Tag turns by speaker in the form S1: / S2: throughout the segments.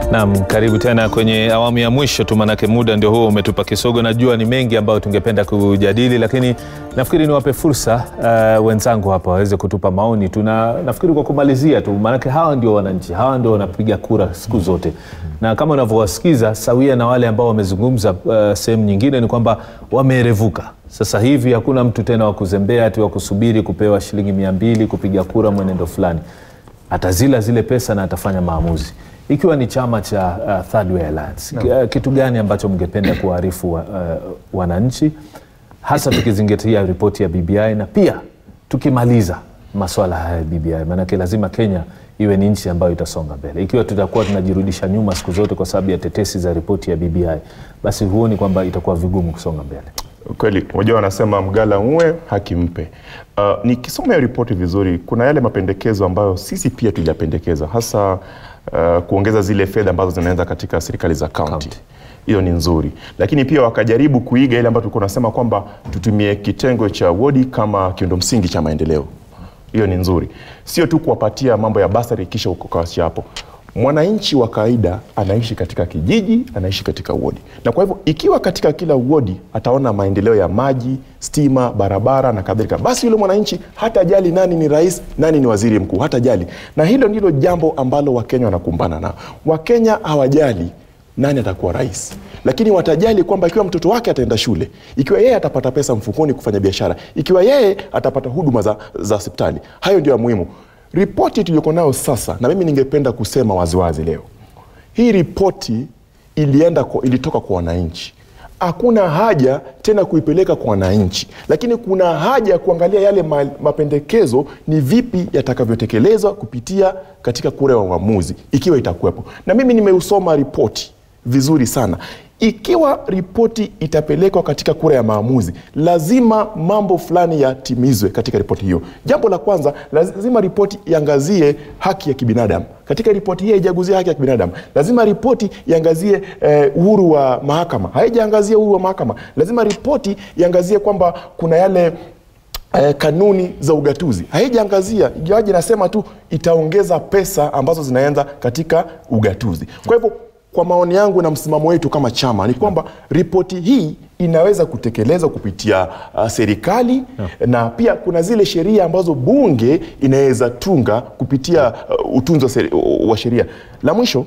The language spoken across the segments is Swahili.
S1: Naam, karibu tena kwenye awamu ya mwisho tu, manake muda ndio huo umetupa kisogo. Najua ni mengi ambayo tungependa kujadili, lakini nafikiri niwape fursa uh, wenzangu hapa waweze kutupa maoni tu, na nafikiri kwa kumalizia tu, manake hawa ndio wananchi, hawa ndio wanapiga kura siku zote, na kama unavyowasikiza sawia na wale ambao wamezungumza uh, sehemu nyingine, ni kwamba wameerevuka sasa hivi. Hakuna mtu tena wa kuzembea ati wa kusubiri kupewa shilingi mia mbili kupiga kura mwenendo fulani, atazila zile pesa na atafanya maamuzi ikiwa ni chama cha uh, Third Way Alliance no. Kitu gani ambacho mngependa kuwaarifu wa, uh, wananchi hasa tukizingatia ripoti ya BBI na pia tukimaliza maswala haya ya BBI, maanake lazima Kenya iwe ni nchi ambayo itasonga mbele. Ikiwa tutakuwa tunajirudisha nyuma siku zote kwa sababu ya tetesi za ripoti ya BBI, basi huoni kwamba itakuwa vigumu kusonga mbele.
S2: Kweli, unajua wanasema mgala uwe haki mpe. Uh, nikisoma hiyo ripoti vizuri, kuna yale mapendekezo ambayo sisi pia tuliyapendekeza hasa uh, kuongeza zile fedha ambazo zinaenda katika serikali za kaunti hiyo ni nzuri, lakini pia wakajaribu kuiga ile ambayo tulikuwa tunasema kwamba tutumie kitengo cha wodi kama kiundo msingi cha maendeleo. Hiyo ni nzuri, sio tu kuwapatia mambo ya basari kisha ukakawachia hapo. Mwananchi wa kawaida anaishi katika kijiji, anaishi katika wodi, na kwa hivyo ikiwa katika kila wodi ataona maendeleo ya maji, stima, barabara na kadhalika, basi yule mwananchi hatajali nani ni rais, nani ni waziri mkuu, hatajali. Na hilo ndilo jambo ambalo Wakenya wanakumbana nao. Wakenya hawajali nani atakuwa rais, lakini watajali kwamba ikiwa mtoto wake ataenda shule, ikiwa yeye atapata pesa mfukoni kufanya biashara, ikiwa yeye atapata huduma za, za hospitali. Hayo ndio ya muhimu. Ripoti tuliyoko nayo sasa, na mimi ningependa kusema waziwazi leo, hii ripoti ilienda kwa, ilitoka kwa wananchi. Hakuna haja tena kuipeleka kwa wananchi, lakini kuna haja ya kuangalia yale ma, mapendekezo ni vipi yatakavyotekelezwa kupitia katika kura ya uamuzi, ikiwa itakuwepo. Na mimi nimeusoma ripoti vizuri sana. Ikiwa ripoti itapelekwa katika kura ya maamuzi, lazima mambo fulani yatimizwe katika ripoti hiyo. Jambo la kwanza, lazima ripoti iangazie haki ya kibinadamu. Katika ripoti hii haijagusia haki ya kibinadamu. Lazima ripoti iangazie eh, uhuru wa mahakama, haijaangazia uhuru wa mahakama. Lazima ripoti iangazie kwamba kuna yale Eh, kanuni za ugatuzi haijaangazia, ingawaje nasema tu itaongeza pesa ambazo zinaenda katika ugatuzi. Kwa hivyo kwa maoni yangu na msimamo wetu kama chama ni kwamba ripoti hii inaweza kutekelezwa kupitia uh, serikali yeah. Na pia kuna zile sheria ambazo bunge inaweza tunga kupitia uh, utunzi wa sheria. La mwisho,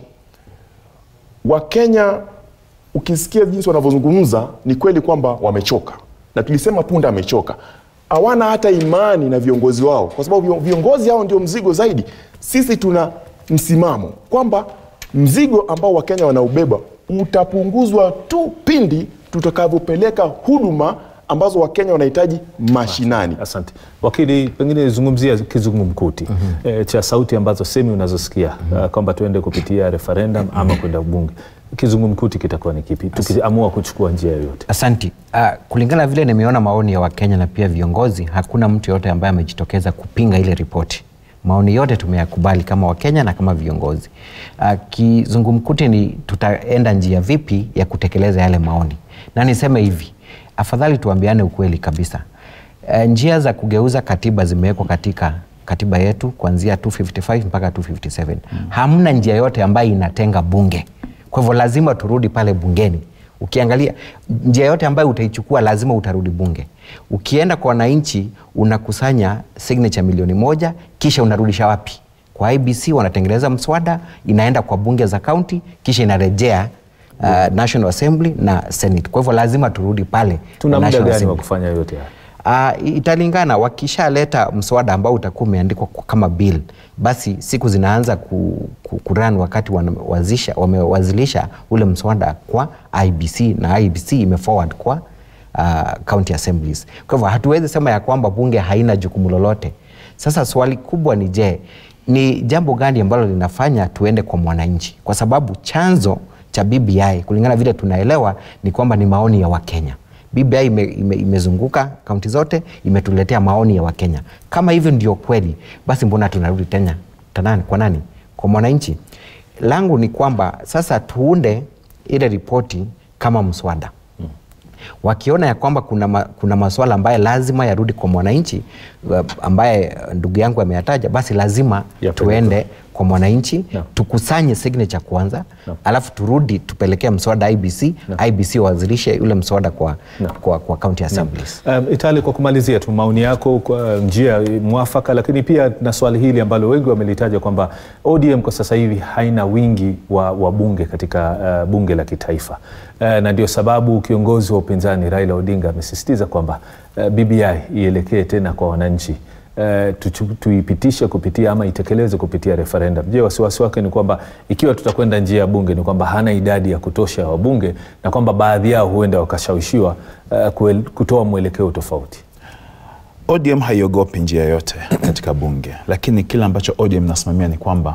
S2: Wakenya ukisikia jinsi wanavyozungumza ni kweli kwamba wamechoka, na tulisema punda amechoka hawana hata imani na viongozi wao, kwa sababu viongozi hao ndio mzigo zaidi. Sisi tuna msimamo kwamba mzigo ambao Wakenya wanaubeba utapunguzwa tu pindi tutakavyopeleka huduma ambazo Wakenya wanahitaji mashinani.
S1: Asante wakili, pengine zungumzia kizungumkuti mm -hmm. e, cha sauti ambazo semi unazosikia mm -hmm. uh, kwamba tuende kupitia referendum ama kwenda bunge kizungumkuti kitakuwa ni kipi tukiamua kuchukua njia yoyote?
S3: Asanti. Uh, kulingana vile nimeona maoni ya Wakenya na pia viongozi, hakuna mtu yoyote ambaye amejitokeza kupinga ile ripoti. Maoni yote tumeyakubali kama Wakenya na kama viongozi. Uh, kizungumkuti ni tutaenda njia vipi ya kutekeleza yale maoni, na niseme hivi, afadhali tuambiane ukweli kabisa. Uh, njia za kugeuza katiba zimewekwa katika katiba yetu kuanzia 255 mpaka 257. Hmm. Hamna njia yote ambayo inatenga bunge kwa hivyo lazima turudi pale bungeni. Ukiangalia njia yote ambayo utaichukua lazima utarudi bunge. Ukienda kwa wananchi unakusanya signature milioni moja, kisha unarudisha wapi? Kwa IBC wanatengeneza mswada, inaenda kwa bunge za kaunti, kisha inarejea uh, National Assembly na Senate. Kwa hivyo lazima turudi pale.
S1: Tuna muda gani wa kufanya yote haya?
S3: Uh, italingana wakishaleta mswada ambao utakuwa umeandikwa kama bill, basi siku zinaanza ku, ku, kuran wakati wamewazisha, wamewazilisha ule mswada kwa IBC na IBC imeforward kwa uh, county assemblies. Kwa hivyo hatuwezi sema ya kwamba bunge haina jukumu lolote. Sasa swali kubwa ni je, ni jambo gani ambalo linafanya tuende kwa mwananchi? Kwa sababu chanzo cha BBI kulingana vile tunaelewa ni kwamba ni maoni ya Wakenya. BBI ime, ime, imezunguka kaunti zote, imetuletea maoni ya Wakenya. Kama hivyo ndio kweli, basi mbona tunarudi tena tanani kwa nani? Kwa mwananchi. Langu ni kwamba sasa tuunde ile ripoti kama mswada hmm. Wakiona ya kwamba kuna, ma, kuna maswala ambaye lazima yarudi kwa mwananchi ambaye ndugu yangu ameyataja, basi lazima
S1: Yapelekwe.
S3: tuende kwa mwananchi
S1: Naam.
S3: tukusanye signature kwanza alafu turudi tupelekee mswada IBC IBC wawasilishe ule mswada kwa, kwa, kwa county assemblies
S1: Um, Itali, kwa kumalizia tu maoni yako kwa njia mwafaka, lakini pia na swali hili ambalo wengi wamelitaja kwamba ODM kwa sasa hivi haina wingi wa, wa bunge katika uh, bunge la kitaifa uh, na ndio sababu kiongozi wa upinzani Raila Odinga amesisitiza kwamba uh, BBI ielekee tena kwa wananchi uh, tuchu- tuipitishe kupitia ama itekeleze kupitia referendum. Je, wasiwasi wake ni kwamba ikiwa tutakwenda njia ya bunge ni kwamba hana idadi ya kutosha ya wabunge na kwamba baadhi yao huenda wakashawishiwa uh, kuel- kutoa mwelekeo tofauti.
S4: ODM haiogopi njia yote katika bunge, lakini kile ambacho ODM inasimamia ni kwamba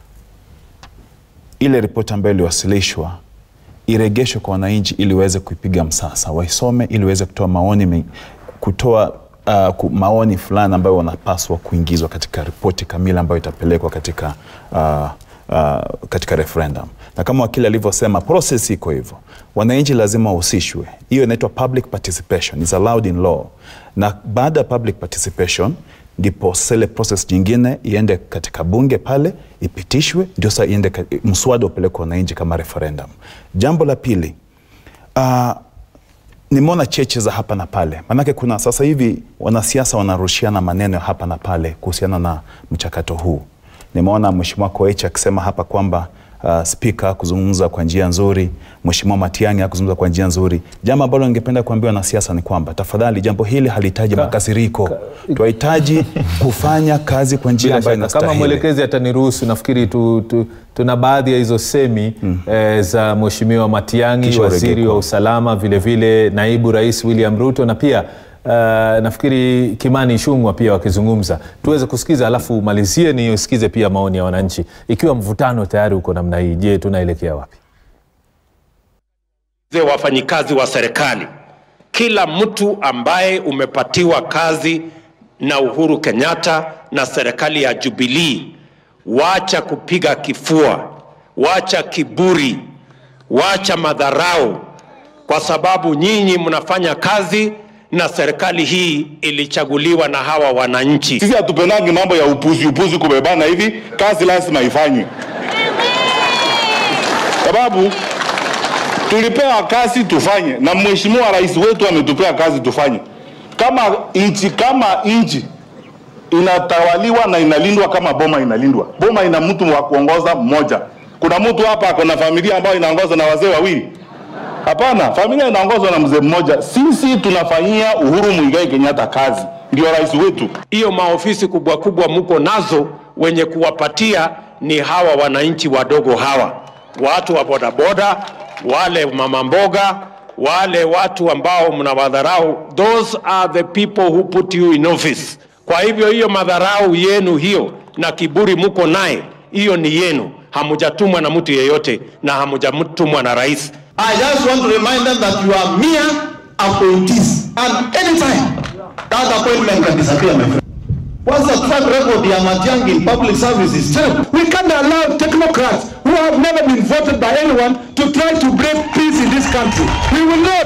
S4: ile ripoti ambayo iliwasilishwa iregeshwe kwa wananchi ili waweze kuipiga msasa, waisome ili waweze kutoa maoni me- kutoa uh, ku, maoni fulani ambayo wanapaswa kuingizwa katika ripoti kamili ambayo itapelekwa katika uh, uh, katika referendum. Na kama wakili alivyosema, process iko hivyo, wananchi lazima wahusishwe. Hiyo inaitwa public participation, is allowed in law. Na baada ya public participation ndipo sele process nyingine iende katika bunge pale ipitishwe, ndio sasa iende ka- mswada upelekwe wananchi kama referendum. Jambo la pili uh, nimeona cheche za hapa na pale, maanake kuna sasa hivi wanasiasa wanarushiana maneno ya hapa na pale kuhusiana na mchakato huu. Nimeona Mheshimiwa Koech akisema hapa kwamba uh, spika kuzungumza kwa njia nzuri, Mheshimiwa Matiang'i akuzungumza kwa njia nzuri. Jambo ambalo ningependa kuambia wanasiasa ni kwamba tafadhali, jambo hili halihitaji makasiriko, tunahitaji kufanya kazi kwa njia
S1: Bila
S4: ambayo
S1: shaka kama
S4: inastahili.
S1: mwelekezi ataniruhusu, nafikiri tu, tu, tuna baadhi ya hizo semi eh, za Mheshimiwa Matiang'i,
S4: Kisha
S1: waziri
S4: urejee
S1: wa
S4: kwa-
S1: usalama, vilevile naibu rais William Ruto na pia Uh, nafikiri Kimani Ichung'wah pia wakizungumza, tuweze kusikiza, alafu umalizie ni usikize pia maoni ya wananchi. Ikiwa mvutano tayari uko namna hii, je, tunaelekea wapi?
S5: ze wafanyikazi wa serikali, kila mtu ambaye umepatiwa kazi na Uhuru Kenyatta na serikali ya Jubilee, wacha kupiga kifua, wacha kiburi, wacha madharau, kwa sababu nyinyi mnafanya kazi na serikali hii ilichaguliwa na hawa wananchi.
S6: Sisi hatupendangi mambo ya upuzi upuzi kubebana hivi, kazi lazima ifanywe, sababu tulipewa kazi tufanye, na mheshimiwa rais wetu ametupea kazi tufanye. Kama nchi kama nchi inatawaliwa na inalindwa kama boma inalindwa, boma ina mtu wa kuongoza mmoja. Kuna mtu hapa ako na familia ambayo inaongozwa na wazee wawili? Hapana, familia inaongozwa na mzee mmoja. Sisi tunafanyia Uhuru Muigai Kenyatta kazi, ndio rais wetu.
S5: hiyo maofisi kubwa kubwa mko nazo, wenye kuwapatia ni hawa wananchi wadogo hawa, watu wa bodaboda, wale mama mboga, wale watu ambao mnawadharau. Those are the people who put you in office. Kwa hivyo hiyo madharau yenu hiyo na kiburi mko naye, hiyo ni yenu, hamujatumwa na mtu yeyote na hamujatumwa na rais.
S7: I just want to remind them that you are mere appointees. And anytime, that appointment can disappear, my friend. What's the track record ya Matiang'i in public service is terrible.
S8: We can't allow technocrats who have never been voted by anyone to try to break peace in this country. We will not.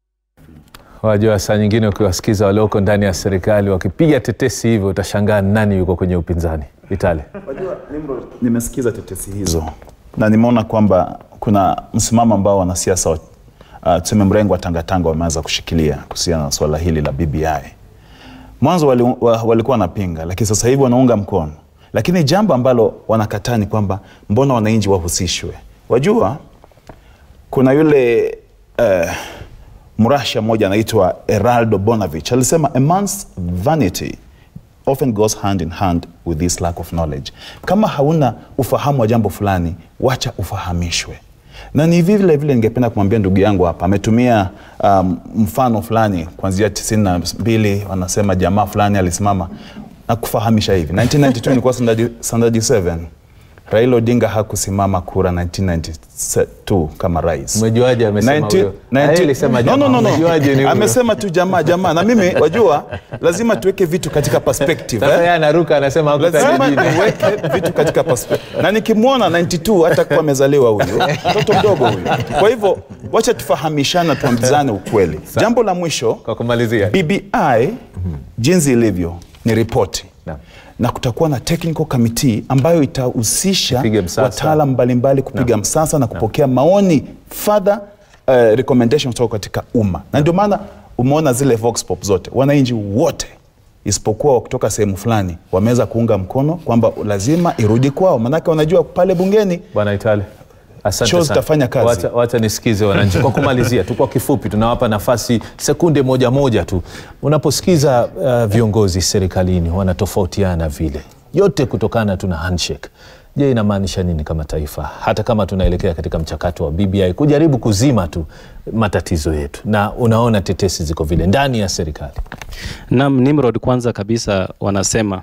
S1: Wajua, saa nyingine ukiwasikiza walioko ndani ya serikali wakipiga tetesi hivyo, utashangaa nani yuko kwenye upinzani. Itali,
S4: Nimesikiza tetesi hizo na nimeona kwamba kuna msimamo ambao wanasiasa wa- uh, tuseme mrengo wa tangatanga wameanza kushikilia kuhusiana na suala hili la BBI. Mwanzo wali, wa, walikuwa wanapinga, lakini sasa hivi wanaunga mkono. Lakini jambo ambalo wanakataa ni kwamba mbona wananchi wahusishwe? Wajua kuna yule uh, mrasha mmoja anaitwa Heraldo Bonavich alisema a man's vanity often goes hand in hand with this lack of knowledge. Kama hauna ufahamu wa jambo fulani, wacha ufahamishwe. Na ni vile vile ningependa kumwambia ndugu yangu hapa, ametumia um, mfano fulani kuanzia tisini na mbili, wanasema jamaa fulani alisimama na kufahamisha hivi 1992 nilikuwa standard, standard 7 Raila Odinga hakusimama kura 1992 kama rais.
S1: Umejuaje amesema
S4: 19
S1: huyo? Ah, yeye alisema
S4: no,
S1: jamaa.
S4: no, no, no.
S1: Umejuaje ni huyo?
S4: Amesema tu jamaa jamaa, na mimi wajua, lazima tuweke vitu katika perspective
S1: sasa
S4: eh?
S1: yeye anaruka anasema hakutaja
S4: lazima
S1: jina.
S4: niweke vitu katika perspective. Na nikimwona 92 hata kuwa amezaliwa huyu mtoto mdogo huyu. Kwa hivyo wacha tufahamishana, tuambizane ukweli. Jambo la mwisho,
S1: Kwa kumalizia,
S4: BBI jinsi ilivyo ni ripoti
S1: Naam.
S4: na kutakuwa na technical committee ambayo itahusisha
S1: Ipige msasa.
S4: wataalam mbalimbali kupiga msasa na kupokea maoni further uh, recommendation kutoka katika umma na ndio maana umeona zile vox pop zote wananchi wote isipokuwa kutoka sehemu fulani wameweza kuunga mkono kwamba lazima irudi kwao manake wanajua pale bungeni
S1: Bwana Itale, asante
S4: Show
S1: sana.
S4: zitafanya kazi.
S1: Wacha, wacha nisikize wananchi. Kwa kumalizia tu kwa kifupi, tunawapa nafasi sekunde moja moja tu. Unaposikiza uh, viongozi serikalini wanatofautiana vile, yote kutokana tu na handshake, je, inamaanisha nini kama taifa, hata kama tunaelekea katika mchakato wa BBI kujaribu kuzima tu matatizo yetu, na unaona tetesi ziko vile ndani ya serikali?
S9: Naam, Nimrod, kwanza kabisa wanasema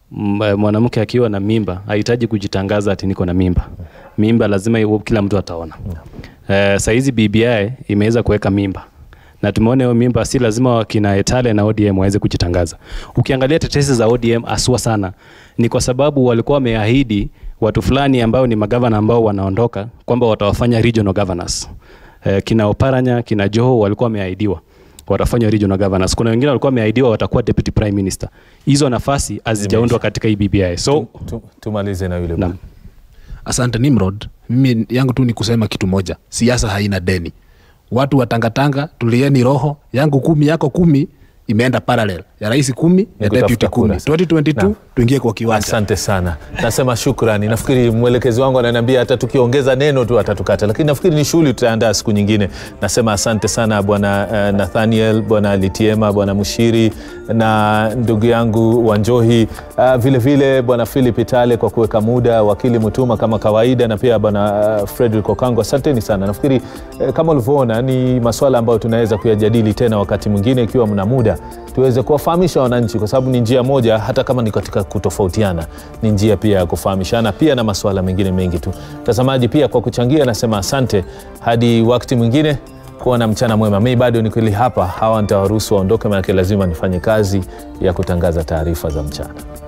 S9: m- mwanamke akiwa na mimba hahitaji kujitangaza ati niko na mimba. Mimba lazima iwe kila mtu ataona. Eh, saa hizi BBI imeweza kuweka mimba na tumeona hiyo mimba si lazima wakina Etale na ODM waweze kujitangaza. Ukiangalia tetesi za ODM aswa sana ni kwa sababu walikuwa wameahidi watu fulani ambao ni magavana ambao wanaondoka kwamba watawafanya regional governors. Eh, kina Oparanya, kina Joho walikuwa wameahidiwa watafanya regional governors. Kuna wengine walikuwa wameahidiwa watakuwa deputy prime minister. Hizo nafasi hazijaundwa katika hii BBI. So
S1: Tu, tumalize na yule
S9: Naam.
S10: Asante Nimrod, mimi yangu tu ni kusema kitu moja, siasa haina deni. Watu watangatanga, tulieni roho yangu kumi yako kumi imeenda parallel ya rais kumi ya
S1: kutafuta
S10: deputy kumi.
S1: kura.
S10: 2022
S1: Naam.
S10: tuingie kwa kiwanja.
S1: Asante sana, nasema shukrani. Nafikiri mwelekezi wangu ananiambia hata tukiongeza neno tu atatukata, lakini nafikiri ni shughuli tutaandaa siku nyingine. Nasema asante sana bwana uh, Nathaniel, bwana Litiema, bwana Mushiri na ndugu yangu Wanjohi, uh, vile vile bwana Philip Itale kwa kuweka muda, wakili Mutuma kama kawaida, na pia bwana uh, Frederick Okango, asanteni sana. Nafikiri uh, kama ulivyoona ni masuala ambayo tunaweza kuyajadili tena wakati mwingine ikiwa mna muda tuweze kuwafahamisha wananchi, kwa sababu ni njia moja, hata kama ni katika kutofautiana, ni njia pia ya kufahamishana, pia na masuala mengine mengi tu. Mtazamaji pia kwa kuchangia, nasema asante. Hadi wakati mwingine, kuwa na mchana mwema. Mi bado ni kweli hapa, hawa nitawaruhusu waondoke, maanake lazima nifanye kazi ya kutangaza taarifa za mchana.